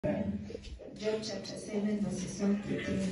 Job chapter 7 verses 1 to 3.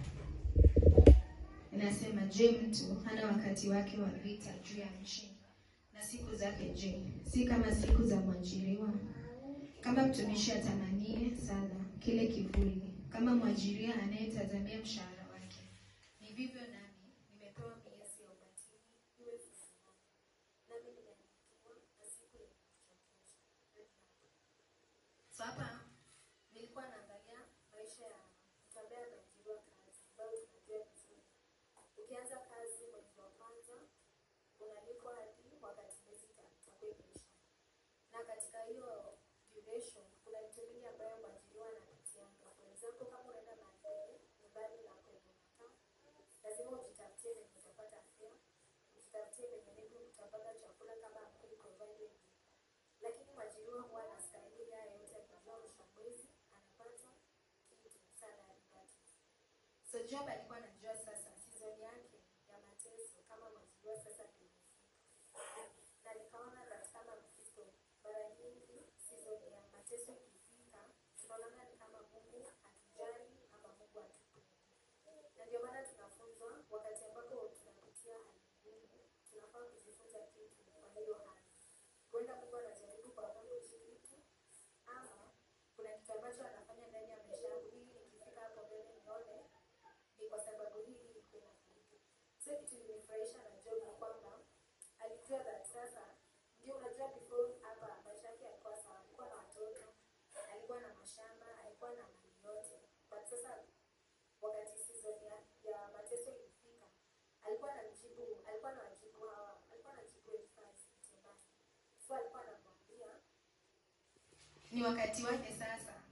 Inasema, je, mtu hana wakati wake wa vita juu ya nchi, na siku zake je, si kama siku za mwajiriwa? Kama mtumishi atamanie sana kile kivuli, kama mwajiriwa anayetazamia mshahara wake, ni vivyo nami nimepewa miezi ya ubatili iwe furaha, nami nimeandikiwa na siku ya kuchokesha. So hapa nilikuwa naangalia maisha ya mtu ambaye ameajiriwa kazi ambayo tunajua vizuri. Ukianza kazi mwezi wa kwanza unalipwa hadi wakati miezi itakuwa imeisha, na katika hiyo duration kuna vitu vingi ambayo mwajiriwa anapitianga. For example, kama unaenda mahali nyumbani na kwenye unakaa, lazima ujitafutie venye utapata fare, ujitafutie venye maybe utapata chakula kama hakuli provided lakini mwajiriwa huwa anastahili haya yote akijua mwisho wa mwezi anapata kitu salary package. So Job alikuwa anajua sasa season yake ya mateso kama mwajiriwa sasa ndio imefika, na nikaona that kama Mkristo mara nyingi season ya mateso ikifika, tunaonana ni kama Mungu hatujali ama Mungu hatupendi, na ndio maana tunafunzwa wakati ambapo tunapitia hali ngumu, tunafaa kujifunza kitu kwa hiyo hali huenda Mungu anajaribu kwa kuishi kitu ama kuna kitu ambacho anafanya ndani ya maisha yangu ili nikifika hapo mbele nione ni kwa sababu hii ilikuwa inafanyika. So kitu ilinifurahisha na Job ni kwamba alijua that sasa ndio unajua before hapa maisha yake yalikuwa sawa, alikuwa na watoto, alikuwa na mashamba, alikuwa na mali yote. But sasa wakati season ya, ya mateso ilifika, alikuwa anajibu, alikuwa anawajibu hawa, alikuwa anajibu Elifazi mtemaji. So alikuwa anamwambia ni wakati wake sasa